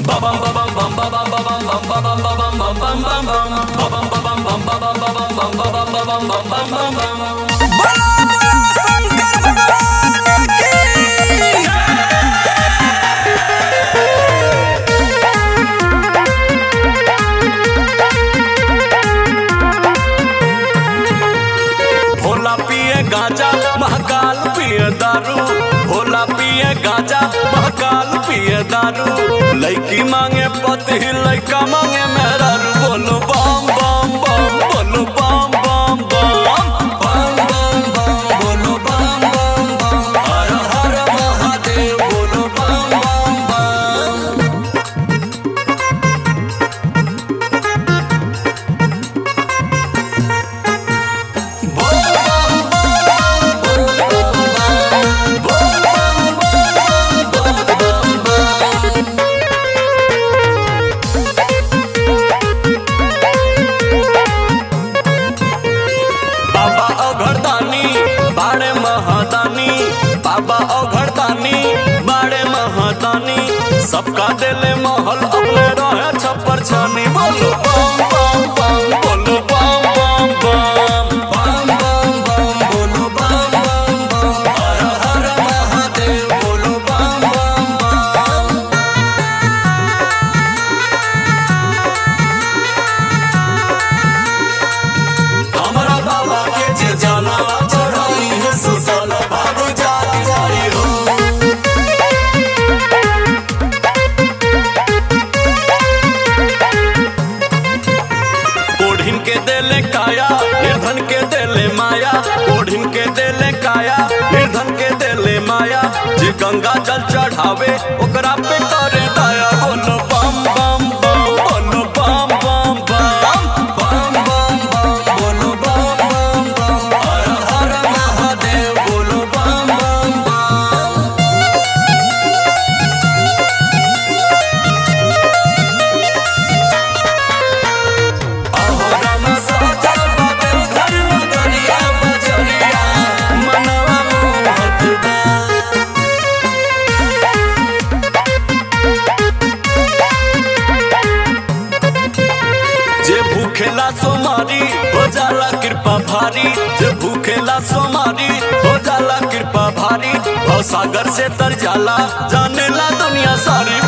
बोलो बोलो शंकर भगवान की भोला पिए गांजा महाकाल पिए दारू भोला पिए गांजा महाकाल पिए दारू लड़की मांगे पति लड़का मांगे मेहरारू बोलो बम बम बम बोलो बम बम बम बम बम बम बोलो बम बम बम हर हर महादेव बोलो बम बम बम बाबा अघरदानी बाड़े महादानी बाबा अघरदानी बाड़े महादानी सबका दिले महल अपने रहे छप्पर छानी बोलो बम बम बम बोलो बम बम बम बम बम बम बोलो बम बम बम हर हर महादेव बोलो बम बम बम हमरा बाबा के जे जाना चढ़ाई है सुतल बाबू जाग जाई हो कोढ़िन के देले काया निर्धन के देले माया कोढ़िन के देले काया निर्धन के देले माया जे गंगा जल चढ़ावे ओकरा पे करे दया बोलो बम बम बम बोलो बम बम बम बम बम बम बोलो बम बम बम हर हर महादेव बोलो बम बम बम अहोराम साजल बाबे घर नगरिया बजरिया मनवा मोहत बा जे भूखेला सोमारी हो जाला कृपा भारी जे भूखेला सोमारी हो जाला कृपा भारी भव सागर से तर जाला जानेला दुनिया सारी